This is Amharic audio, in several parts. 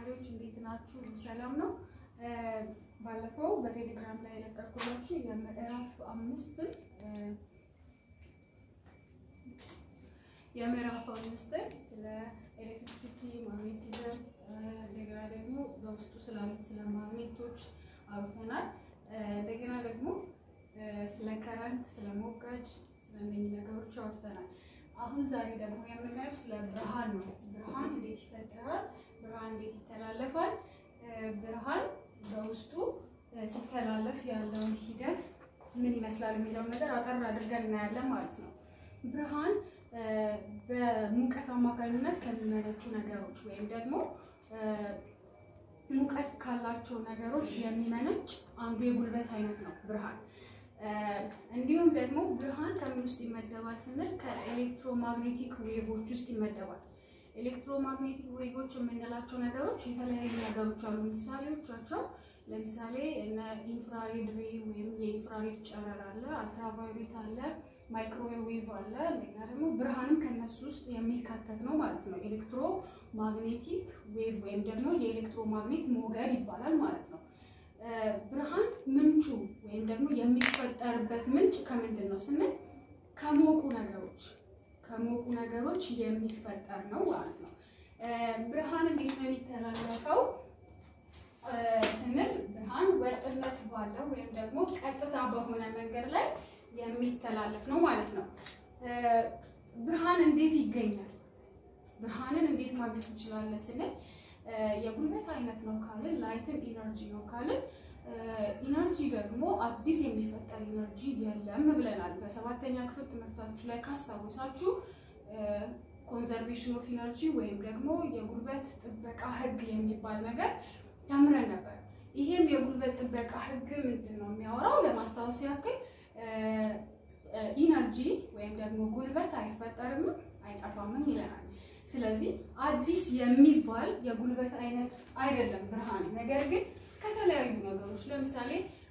ተማሪዎች እንዴት ናችሁ? ሰላም ነው። ባለፈው በቴሌግራም ላይ የለቀኩላችሁ የምዕራፍ አምስትን የምዕራፍ አምስትን ስለ ኤሌክትሪሲቲ ማግኔቲዝም እንደገና ደግሞ በውስጡ ስላሉት ስለ ማግኔቶች አውርተናል። እንደገና ደግሞ ስለ ከረንት፣ ስለ ሞገድ፣ ስለ እነኚህ ነገሮች አውርተናል። አሁን ዛሬ ደግሞ የምናየው ስለ ብርሃን ነው። ብርሃን እንዴት ይፈጠራል? ብርሃን እንዴት ይተላለፋል? ብርሃን በውስጡ ሲተላለፍ ያለውን ሂደት ምን ይመስላል የሚለውን ነገር አጠር አድርገን እናያለን ማለት ነው። ብርሃን በሙቀት አማካኝነት ከሚመነጩ ነገሮች ወይም ደግሞ ሙቀት ካላቸው ነገሮች የሚመነጭ አንዱ የጉልበት አይነት ነው ብርሃን። እንዲሁም ደግሞ ብርሃን ከምን ውስጥ ይመደባል ስንል ከኤሌክትሮማግኔቲክ ዌቮች ውስጥ ይመደባል። ኤሌክትሮማግኔቲክ ዌቮች የምንላቸው ነገሮች የተለያዩ ነገሮች አሉ። ምሳሌዎቻቸው ለምሳሌ እነ ኢንፍራሬድ ሬይ ወይም የኢንፍራሬድ ጨረር አለ፣ አልትራቫዮሌት አለ፣ ማይክሮዌቭ አለ። እንደገና ደግሞ ብርሃንም ከነሱ ውስጥ የሚካተት ነው ማለት ነው። ኤሌክትሮ ማግኔቲክ ዌቭ ወይም ደግሞ የኤሌክትሮማግኔት ሞገድ ይባላል ማለት ነው። ብርሃን ምንጩ ወይም ደግሞ የሚፈጠርበት ምንጭ ከምንድን ነው ስንል ከሞቁ ነገሮች ከሞቁ ነገሮች የሚፈጠር ነው ማለት ነው። ብርሃን እንዴት ነው የሚተላለፈው ስንል ብርሃን ወጥነት ባለው ወይም ደግሞ ቀጥታ በሆነ መንገድ ላይ የሚተላለፍ ነው ማለት ነው። ብርሃን እንዴት ይገኛል? ብርሃንን እንዴት ማግኘት እንችላለን ስንል የጉልበት አይነት ነው ካልን ላይትን ኢነርጂ ነው ካልን ኢነርጂ ደግሞ አዲስ የሚፈጠር ኢነርጂ የለም ብለናል። በሰባተኛ ክፍል ትምህርታችሁ ላይ ካስታወሳችሁ ኮንዘርቬሽን ኦፍ ኢነርጂ ወይም ደግሞ የጉልበት ጥበቃ ሕግ የሚባል ነገር ተምረን ነበር። ይሄም የጉልበት ጥበቃ ሕግ ምንድን ነው የሚያወራው? ለማስታወስ ያክል ኢነርጂ ወይም ደግሞ ጉልበት አይፈጠርም አይጠፋምም ይለናል። ስለዚህ አዲስ የሚባል የጉልበት አይነት አይደለም ብርሃን። ነገር ግን ከተለያዩ ነገሮች ለምሳሌ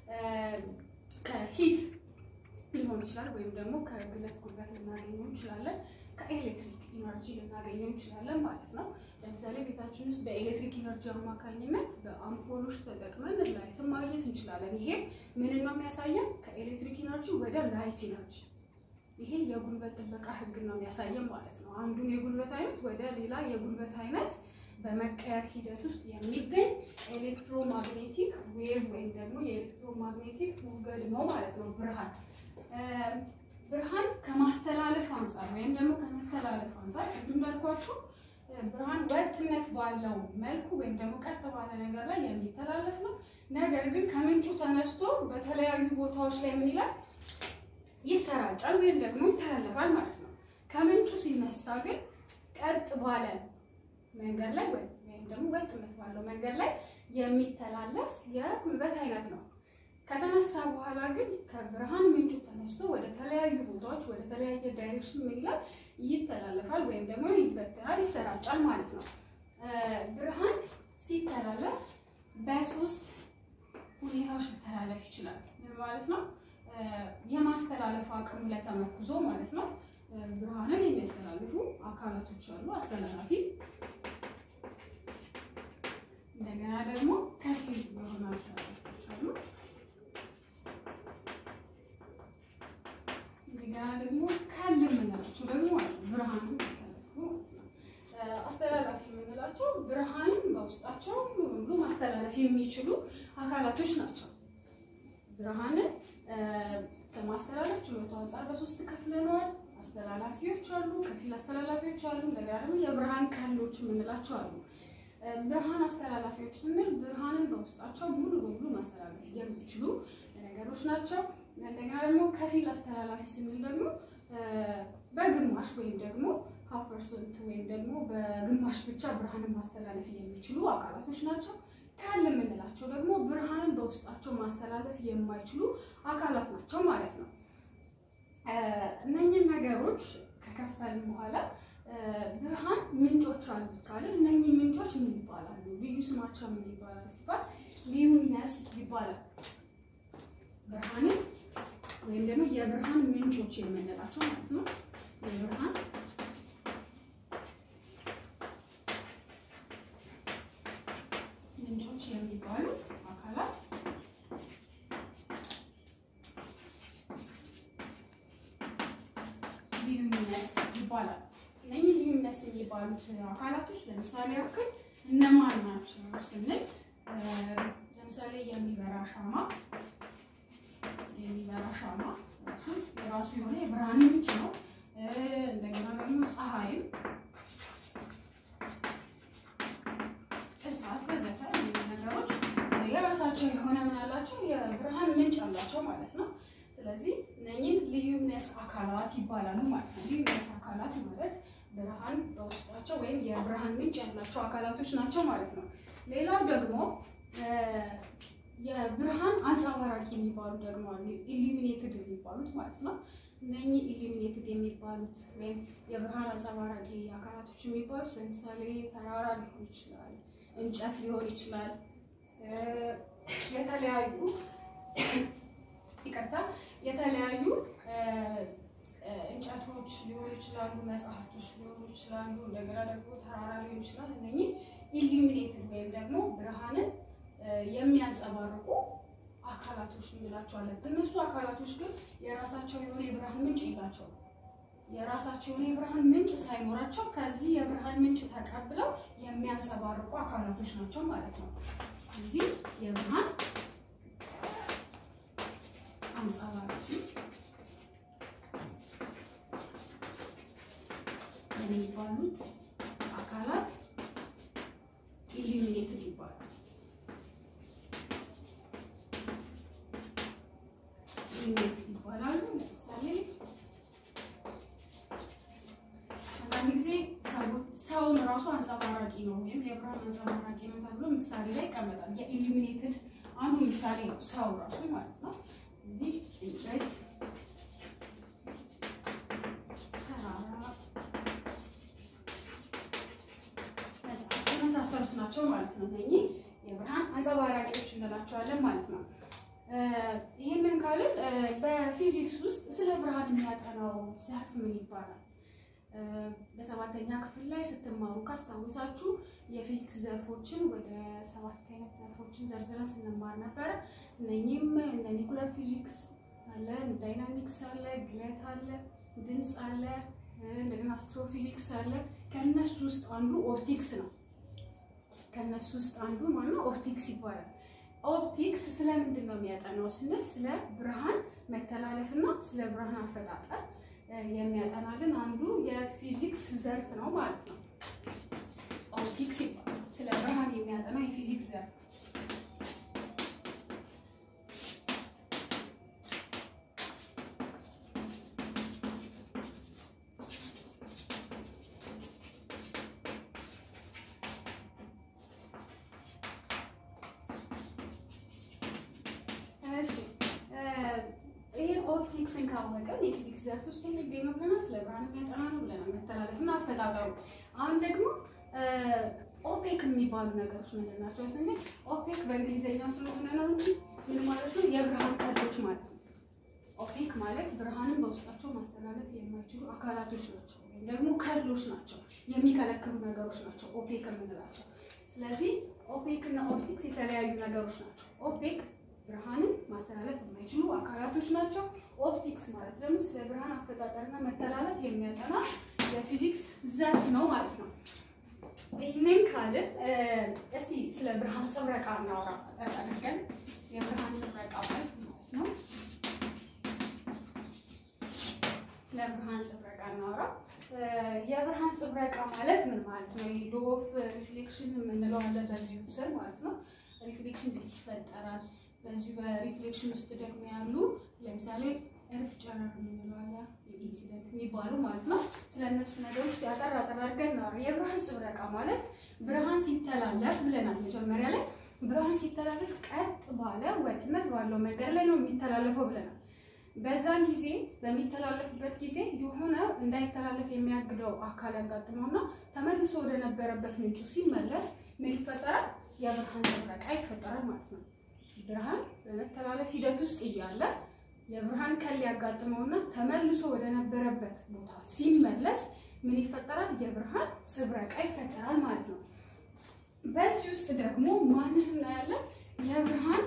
ከሂት ሊሆን ይችላል፣ ወይም ደግሞ ከግለት ጉልበት ልናገኘው እንችላለን፣ ከኤሌክትሪክ ኢነርጂ ልናገኘው እንችላለን ማለት ነው። ለምሳሌ ቤታችን ውስጥ በኤሌክትሪክ ኢነርጂ አማካኝነት በአምፖሎች ተጠቅመን ላይትን ማግኘት እንችላለን። ይሄ ምንን ነው የሚያሳየን? ከኤሌክትሪክ ኢነርጂ ወደ ላይት ኢነርጂ ይሄ የጉልበት ጥበቃ ህግ ነው የሚያሳየን ማለት ነው። አንዱን የጉልበት አይነት ወደ ሌላ የጉልበት አይነት በመቀየር ሂደት ውስጥ የሚገኝ ኤሌክትሮማግኔቲክ ዌቭ ወይም ደግሞ የኤሌክትሮማግኔቲክ ሞገድ ነው ማለት ነው ብርሃን። ብርሃን ከማስተላለፍ አንጻር ወይም ደግሞ ከመተላለፍ አንጻር ቅድም እንዳልኳችሁ ብርሃን ወጥነት ባለው መልኩ ወይም ደግሞ ቀጥ ባለ ነገር ላይ የሚተላለፍ ነው። ነገር ግን ከምንጩ ተነስቶ በተለያዩ ቦታዎች ላይ ምን ይላል ይሰራጫል ወይም ደግሞ ይተላለፋል ማለት ነው። ከምንጩ ሲነሳ ግን ቀጥ ባለ መንገድ ላይ ወይም ደግሞ ወጥነት ባለው መንገድ ላይ የሚተላለፍ የጉልበት አይነት ነው። ከተነሳ በኋላ ግን ከብርሃን ምንጩ ተነስቶ ወደ ተለያዩ ቦታዎች ወደ ተለያየ ዳይሬክሽን ምን ይላል ይተላለፋል ወይም ደግሞ ይበተናል፣ ይሰራጫል ማለት ነው። ብርሃን ሲተላለፍ በሶስት ሁኔታዎች ሊተላለፍ ይችላል ማለት ነው። የማስተላለፍ አቅሙ ላይ ተመርኩዞ ማለት ነው። ብርሃንን የሚያስተላልፉ አካላቶች አሉ፣ አስተላላፊ እንደገና ደግሞ ከፊል የሆኑ አስተላላፊዎች አሉ። እንደገና ደግሞ ካል የምንላቸው ደግሞ ብርሃን አስተላላፊ የምንላቸው ብርሃንን በውስጣቸው ሁሉ ማስተላለፍ የሚችሉ አካላቶች ናቸው። ብርሃንን ከማስተላለፍ ችሎታው አንጻር በሶስት ከፍለነዋል። አስተላላፊዎች አሉ፣ ከፊል አስተላላፊዎች አሉ፣ እንደገና ደግሞ የብርሃን ከሎች የምንላቸው አሉ። ብርሃን አስተላላፊዎች ስንል ብርሃንን በውስጣቸው ሙሉ በሙሉ ማስተላለፍ የሚችሉ ነገሮች ናቸው። እንደገና ደግሞ ከፊል አስተላላፊ ስንል ደግሞ በግማሽ ወይም ደግሞ ሀፍ ፐርሰንት ወይም ደግሞ በግማሽ ብቻ ብርሃንን ማስተላለፍ የሚችሉ አካላቶች ናቸው። ካል የምንላቸው ደግሞ ብርሃንን በውስጣቸው ማስተላለፍ የማይችሉ አካላት ናቸው ማለት ነው። እነኝህን ነገሮች ከከፈልን በኋላ ብርሃን ምንጮች አሉት ካልን እነኚህ ምንጮች ምን ይባላሉ? ልዩ ስማቸው ምን ይባላል ሲባል ሊዩሚነስ ይባላል። ብርሃንን ወይም ደግሞ የብርሃን ምንጮች የምንላቸው ማለት ነው። የብርሃን ልዩምነስ ይባላል። እነኚህ ልዩምነስ የሚባሉት አካላቶች ለምሳሌ ያክል እነማን ናቸው ስንል ለምሳሌ የሚበራ ሻማ የሚበራ ሻማ ራሱ የራሱ የሆነ የብርሃን ምንጭ ነው። እንደገና ደግሞ ፀሐይም፣ እሳት ወዘተ ነገሮች የራሳቸው የሆነ ምን አላቸው የብርሃን ምንጭ አላቸው ማለት ነው። ስለዚህ እነኝህን ልዩምነስ አካላት ይባላሉ ማለት ነው። ልዩምነስ አካላት ማለት ብርሃን በውስጣቸው ወይም የብርሃን ምንጭ ያላቸው አካላቶች ናቸው ማለት ነው። ሌላው ደግሞ የብርሃን አንጸባራቂ የሚባሉ ደግሞ አሉ። ኢሉሚኔትድ የሚባሉት ማለት ነው። እነኚህ ኢሉሚኔትድ የሚባሉት ወይም የብርሃን አንጸባራቂ አካላቶች የሚባሉት ለምሳሌ ተራራ ሊሆን ይችላል፣ እንጨት ሊሆን ይችላል፣ የተለያዩ ይቅርታ፣ የተለያዩ እንጨቶች ሊሆኑ ይችላሉ፣ መጽሐፍቶች ሊሆኑ ይችላሉ፣ እንደገና ደግሞ ተራራ ሊሆን ይችላል። እነኚህ ኢሉሚኔትድ ወይም ደግሞ ብርሃንን የሚያንጸባርቁ አካላቶች እንላቸዋለን። እነሱ አካላቶች ግን የራሳቸው የሆነ የብርሃን ምንጭ የላቸውም። የራሳቸው የሆነ የብርሃን ምንጭ ሳይኖራቸው ከዚህ የብርሃን ምንጭ ተቀብለው የሚያንጸባርቁ አካላቶች ናቸው ማለት ነው። እዚህ የብርሃን አንጸባራቂ የሚባሉት አካላት ኢሉሚኔትድ ይባላል። ኢሉሚኔትድ ይባላሉ። ለምሳሌ አንዳንድ ጊዜ ሰውን ራሱ አንጸባራቂ ነው ወይም የብርሃን አንጸባራቂ ነው ተብሎ ምሳሌ ላይ ይቀመጣል። የኢሉሚኔትድ አንዱ ምሳሌ ነው ሰው ራሱ ማለት ነው። ስለዚህ እንጨት፣ ተራራ የመሳሰሉት ናቸው ማለት ነው። እነኚህ የብርሃን አንጸባራቂዎች እንላቸዋለን ማለት ነው። ይህንን ካልን በፊዚክስ ውስጥ ስለ ብርሃን የሚያጠናው ዘርፍ ምን ይባላል? በሰባተኛ ክፍል ላይ ስትማሩ ካስታወሳችሁ የፊዚክስ ዘርፎችን ወደ ሰባት አይነት ዘርፎችን ዘርዝረን ስንማር ነበረ። እነኚህም እነ ኒኩለር ፊዚክስ አለ፣ ዳይናሚክስ አለ፣ ግለት አለ፣ ድምፅ አለ፣ እንደገና አስትሮፊዚክስ አለ። ከእነሱ ውስጥ አንዱ ኦፕቲክስ ነው። ከእነሱ ውስጥ አንዱ ማነው? ኦፕቲክስ ይባላል። ኦፕቲክስ ስለምንድን ነው የሚያጠናው ስንል ስለ ብርሃን መተላለፍና ስለ ብርሃን አፈጣጠር የሚያጠናልን አንዱ የፊዚክስ ዘርፍ ነው ማለት ነው። ኦፕቲክስ ይባላል። ስለ ብርሃን የሚያጠና የፊዚክስ ዘርፍ ይህን ኦፕቲክስን ካወቀን የፊዚክስ ዘርፍ ውስጥ የሚገኝ ነው ብለናል። ስለ ብርሃን የሚያጠና ነው ብለናል። መተላለፍና አፈጣጠሩ። አሁን ደግሞ ኦፔክ የሚባሉ ነገሮች ምንድን ናቸው ስንል ኦፔክ በእንግሊዝኛው ስለሆነ ነው እንጂ ምን ማለት ነው? የብርሃን ከዶች ማለት ነው። ኦፔክ ማለት ብርሃንን በውስጣቸው ማስተላለፍ የማይችሉ አካላቶች ናቸው፣ ወይም ደግሞ ከዶች ናቸው፣ የሚከለክሉ ነገሮች ናቸው ኦፔክ የምንላቸው። ስለዚህ ኦፔክ እና ኦፕቲክስ የተለያዩ ነገሮች ናቸው። ኦፔክ ብርሃንን ማስተላለፍ የማይችሉ አካላቶች ናቸው። ኦፕቲክስ ማለት ደግሞ ስለ ብርሃን አፈጣጠርና መተላለፍ የሚያጠና የፊዚክስ ዘርፍ ነው ማለት ነው። ይህንን ካልን እስቲ ስለ ብርሃን ጽብረቃ እናወራ አድርገን የብርሃን ጽብረቃ ማለት ማለት ነው። ስለ ብርሃን ጽብረቃ እናወራ። የብርሃን ጽብረቃ ማለት ምን ማለት ነው? ሎፍ ሪፍሌክሽን የምንለው አለ በዚሁ ስር ማለት ነው። ሪፍሌክሽን እንዴት ይፈጠራል? በዚሁ በሪፍሌክሽን ውስጥ ደግሞ ያሉ ለምሳሌ እርፍ ጨረር የምንለው አለ ኢንሲደንት የሚባሉ ማለት ነው። ስለ እነሱ ነገሮች ያጠር አጠር አድርገን እናወራ። የብርሃን ጽብረቃ ማለት ብርሃን ሲተላለፍ ብለናል መጀመሪያ ላይ ብርሃን ሲተላለፍ ቀጥ ባለ ወጥነት ባለው መንገድ ላይ ነው የሚተላለፈው ብለናል። በዛን ጊዜ በሚተላለፍበት ጊዜ የሆነ እንዳይተላለፍ የሚያግደው አካል ያጋጥመውና ተመልሶ ወደ ነበረበት ምንጩ ሲመለስ ምን ይፈጠራል? የብርሃን ጽብረቃ ይፈጠራል ማለት ነው። ብርሃን በመተላለፍ ሂደት ውስጥ እያለ የብርሃን ከል ያጋጥመውና ተመልሶ ወደ ነበረበት ቦታ ሲመለስ ምን ይፈጠራል? የብርሃን ጽብረቃ ይፈጠራል ማለት ነው። በዚህ ውስጥ ደግሞ ማንን እናያለን? የብርሃን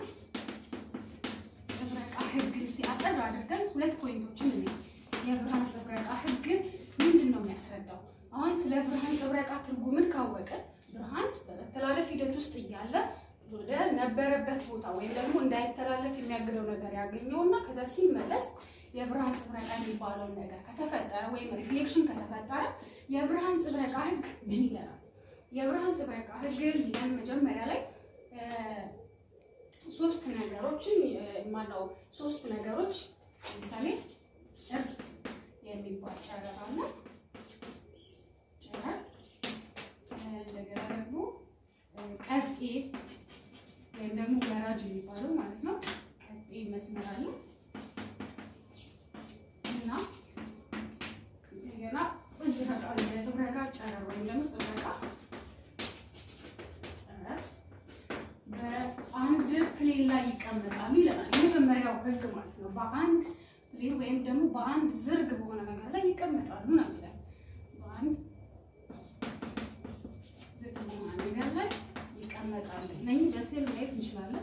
ጽብረቃ ህግ። እስቲ አጠር አድርገን ሁለት ፖይንቶችን እንይ። የብርሃን ጽብረቃ ህግ ምንድን ነው የሚያስረዳው? አሁን ስለ ብርሃን ጽብረቃ ትርጉምን ካወቀ ብርሃን በመተላለፍ ሂደት ውስጥ እያለ ወደ ነበረበት ቦታ ወይም ደግሞ እንዳይተላለፍ የሚያግደው ነገር ያገኘውና ከዛ ሲመለስ የብርሃን ጽብረቃ የሚባለውን ነገር ከተፈጠረ ወይም ሪፍሌክሽን ከተፈጠረ የብርሃን ጽብረቃ ህግ ምን ይለናል? የብርሃን ጽብረቃ ህግ ይለን መጀመሪያ ላይ ሶስት ነገሮችን ማነው ሶስት ነገሮች ለምሳሌ እርፍ የሚባል ጨረር አለ። ጨረር እንደገና ደግሞ ቀጤ ወይም ደግሞ ወራጅ የሚባለው ማለት ነው። ቀጤ መስመር አለ እና እንደገና ጽብረቃ የጽብረቃ ጨረር ወይም ደግሞ ጽብረቃ ጨረር በአንድ ፕሌን ላይ ይቀመጣሉ ይለናል። የመጀመሪያው ህግ ማለት ነው። በአንድ ፕሌን ወይም ደግሞ በአንድ ዝርግ በሆነ ነገር ላይ ይቀመጣሉ ነው የሚለን። በአንድ ዝርግ በሆነ ነገር ላይ ይቀመጣሉ። እነኝህ በስዕል ማየት እንችላለን።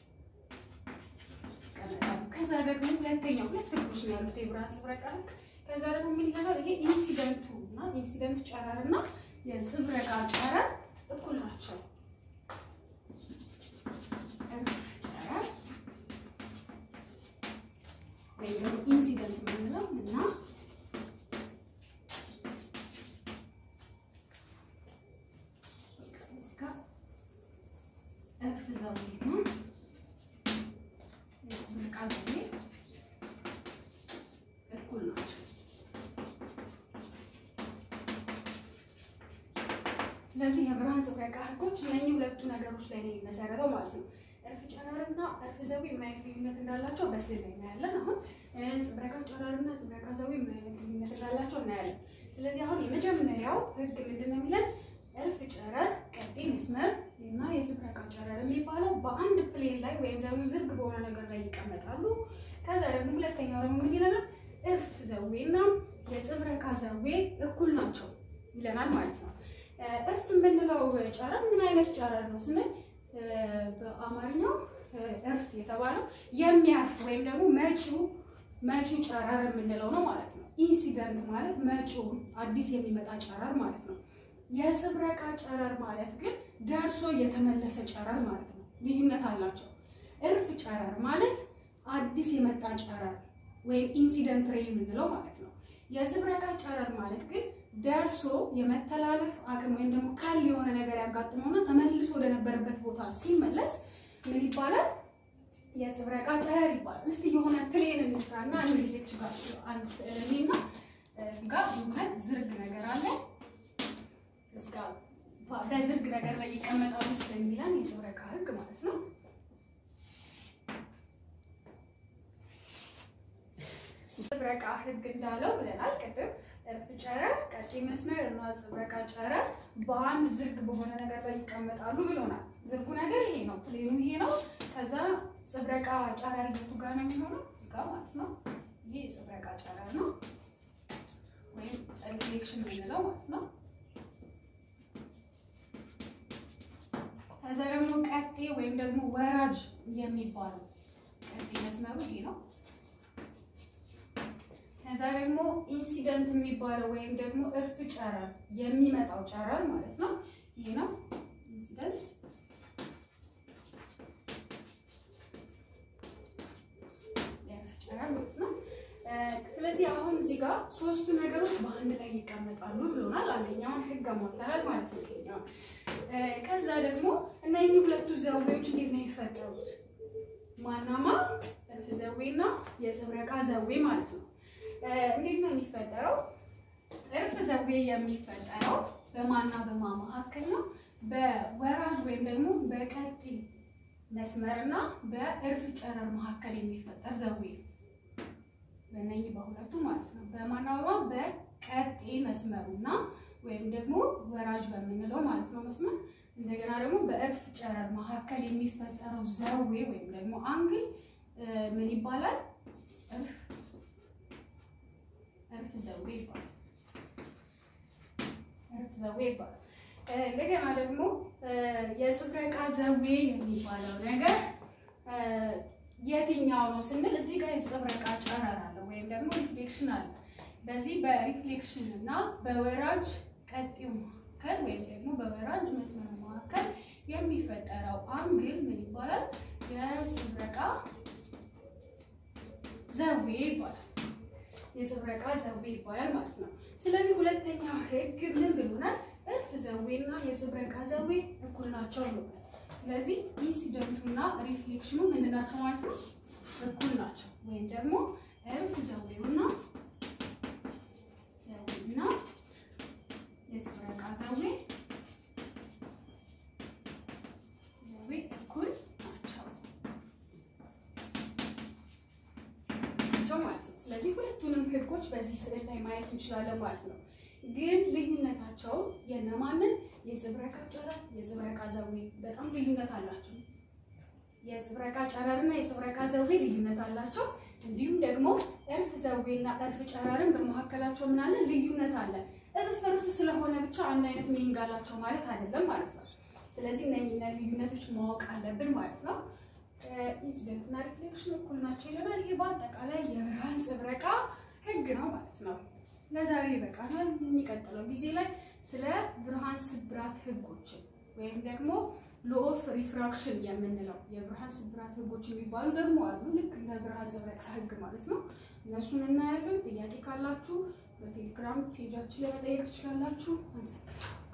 ይቀመጣሉ። ከዛ ደግሞ ሁለተኛው ሁለት ህጎች ነው ያሉት የብርሃን ጽብረቃ ህግ። ከዛ ደግሞ ምን ይላል? ይሄ ኢንሲደንቱ እና ኢንሲደንት ጨረር እና የጽብረቃ ጨረር እኩል ናቸው። ጨረር ወይም ደግሞ ኢንሲደንት የምንለው እና እርፍ ዘውዴ ነው። የጽብረቃ ዘውዴ እኩል ናቸው። ስለዚህ የብርሃን ጽብረቃ ህጎች እነኚህ ሁለቱ ነገሮች ላይ ነው የሚመሰረተው ማለት ነው። እርፍ ጨረርና እርፍ ዘዊ ምን አይነት ልዩነት እንዳላቸው በስዕል ላይ እናያለን። አሁን ጽብረቃ ጨረርና ጽብረቃ ዘዊ ምን አይነት ልዩነት እንዳላቸው እናያለን። ስለዚህ አሁን የመጀመሪያው ህግ ምንድን ነው የሚለን? እርፍ ጨረር፣ ቀጤ መስመር እና የጽብረቃ ጨረር የሚባለው በአንድ ፕሌን ላይ ወይም ደግሞ ዝርግ በሆነ ነገር ላይ ይቀመጣሉ። ከዛ ደግሞ ሁለተኛው ደግሞ ምን ይለናል? እርፍ ዘዌ እና የጽብረቃ ዘዌ እኩል ናቸው ይለናል ማለት ነው። እርፍ የምንለው ጨረር ምን አይነት ጨረር ነው ስንል በአማርኛው እርፍ የተባለው የሚያርፍ ወይም ደግሞ መጪው መጪው ጨረር የምንለው ነው ማለት ነው። ኢንሲደንት ማለት መጪው አዲስ የሚመጣ ጨረር ማለት ነው። የጽብረቃ ጨረር ማለት ግን ደርሶ የተመለሰ ጨረር ማለት ነው። ልዩነት አላቸው። እርፍ ጨረር ማለት አዲስ የመጣ ጨረር ወይም ኢንሲደንት ሬይ የምንለው ማለት ነው። የጽብረቃ ጨረር ማለት ግን ደርሶ የመተላለፍ አቅም ወይም ደግሞ ካል የሆነ ነገር ያጋጥመውና ተመልሶ ወደነበረበት ቦታ ሲመለስ ምን ይባላል? የጽብረቃ ጨረር ይባላል። እስቲ የሆነ ፕሌን እንስራና አንድ ጊዜ ጋር አንድ ስዕል እኔና ጋር የሆነ ዝርግ ነገር አለ። በዝርግ ነገር ላይ ይቀመጣሉ ስለሚለን የጽብረቃ ህግ ማለት ነው። ጽብረቃ ህግ እንዳለው ብለናል ቅድም እርፍ ጨረር፣ ቀጭ መስመር እና ጽብረቃ ጨረር በአንድ ዝርግ በሆነ ነገር ላይ ይቀመጣሉ ብሎናል። ዝርጉ ነገር ይሄ ነው፣ ፕሌኑ ይሄ ነው። ከዛ ጽብረቃ ጨረር የቱ ጋር ነው የሚሆነው? እዚህ ጋር ማለት ነው። ይሄ የጽብረቃ ጨረር ነው ወይም ሪፍሌክሽን የምንለው ማለት ነው። ከዛ ደግሞ ቀጤ ወይም ደግሞ ወራጅ የሚባለው ቀጤ መስመሩ ይሄ ነው። ከዛ ደግሞ ኢንሲደንት የሚባለው ወይም ደግሞ እርፍ ጨረር የሚመጣው ጨረር ማለት ነው። ይሄ ነው ኢንሲደንት። የእርፍ ጨረር ማለት ነው። ስለዚህ አሁን እዚህ ጋር ሶስቱ ነገሮች በአንድ ላይ ይቀመጣሉ ብሎናል። አንደኛውን ህግ አሟልተናል ማለት ነው። ይሄኛው ከዛ ደግሞ እነኚህ ሁለቱ ዘዌዎች እንዴት ነው የሚፈጠሩት? ማናማ እርፍ ዘዌና የጽብረቃ ዘዌ ማለት ነው። እንዴት ነው የሚፈጠረው? እርፍ ዘዌ የሚፈጠረው በማና በማ መካከል ነው። በወራጅ ወይም ደግሞ በቀጤ መስመርና በእርፍ ጨረር መካከል የሚፈጠር ዘዌ በእነኚህ በሁለቱ ማለት ነው። በማና በማ በቀጤ መስመሩና ወይም ደግሞ ወራጅ በምንለው ማለት ነው መስመር እንደገና ደግሞ በእርፍ ጨረር መካከል የሚፈጠረው ዘዌ ወይም ደግሞ አንግል ምን ይባላል? እርፍ እርፍ ዘዌ ይባላል። እርፍ ዘዌ ይባላል። እንደገና ደግሞ የጽብረቃ ዘዌ የሚባለው ነገር የትኛው ነው ስንል እዚህ ጋር የጽብረቃ ጨረር አለ ወይም ደግሞ ሪፍሌክሽን አለ። በዚህ በሪፍሌክሽን እና በወራጅ ቀጢው መካከል ወይም ደግሞ በወራጅ መስመር መካከል የሚፈጠረው አንግል ምን ይባላል? የጽብረቃ ዘዌ ይባላል። የጽብረቃ ዘዌ ይባላል ማለት ነው። ስለዚህ ሁለተኛው ህግ ምን ብሎናል? እርፍ ዘዌና የጽብረቃ ዘዌ እኩል ናቸው ብሎናል። ስለዚህ ኢንሲደንቱና ሪፍሌክሽኑ ምንድን ናቸው ማለት ነው? እኩል ናቸው። ወይም ደግሞ እርፍ ዘዌውና ዘዌና የጽብረቃ ዘዌ ዘዌ እኩል ናቸው ናቸው ማለት ነው። ስለዚህ ሁለቱንም ህጎች በዚህ ስዕል ላይ ማየት እንችላለን ማለት ነው። ግን ልዩነታቸው የነማንን የጽብረቃ ጨረር፣ የጽብረቃ ዘዌ በጣም ልዩነት አላቸው። የጽብረቃ ጨረርና የጽብረቃ ዘዌ ልዩነት አላቸው። እንዲሁም ደግሞ እርፍ ዘዌና እርፍ ጨረርን በመካከላቸው ምን አለ ልዩነት አለ። እርፍ እርፍ ስለሆነ ብቻ አንድ አይነት ሚኒንግ አላቸው ማለት አይደለም ማለት ነው። ስለዚህ እነኚህ ልዩነቶች ማወቅ አለብን ማለት ነው። ኢንሲደንት እና ሪፍሌክሽን እኩል ናቸው ይለናል። ይሄ በአጠቃላይ የብርሃን ጽብረቃ ህግ ነው ማለት ነው። ለዛሬ ይበቃናል። የሚቀጥለው ጊዜ ላይ ስለ ብርሃን ስብራት ህጎችን ወይም ደግሞ ሎ ኦፍ ሪፍራክሽን የምንለው የብርሃን ስብራት ህጎች የሚባሉ ደግሞ አሉ። ልክ እንደ ብርሃን ጽብረቃ ህግ ማለት ነው። እነሱን እናያለን። ጥያቄ ካላችሁ በቴሌግራም ፔጃችን ላይ መጠየቅ ትችላላችሁ። አመሰግናለሁ።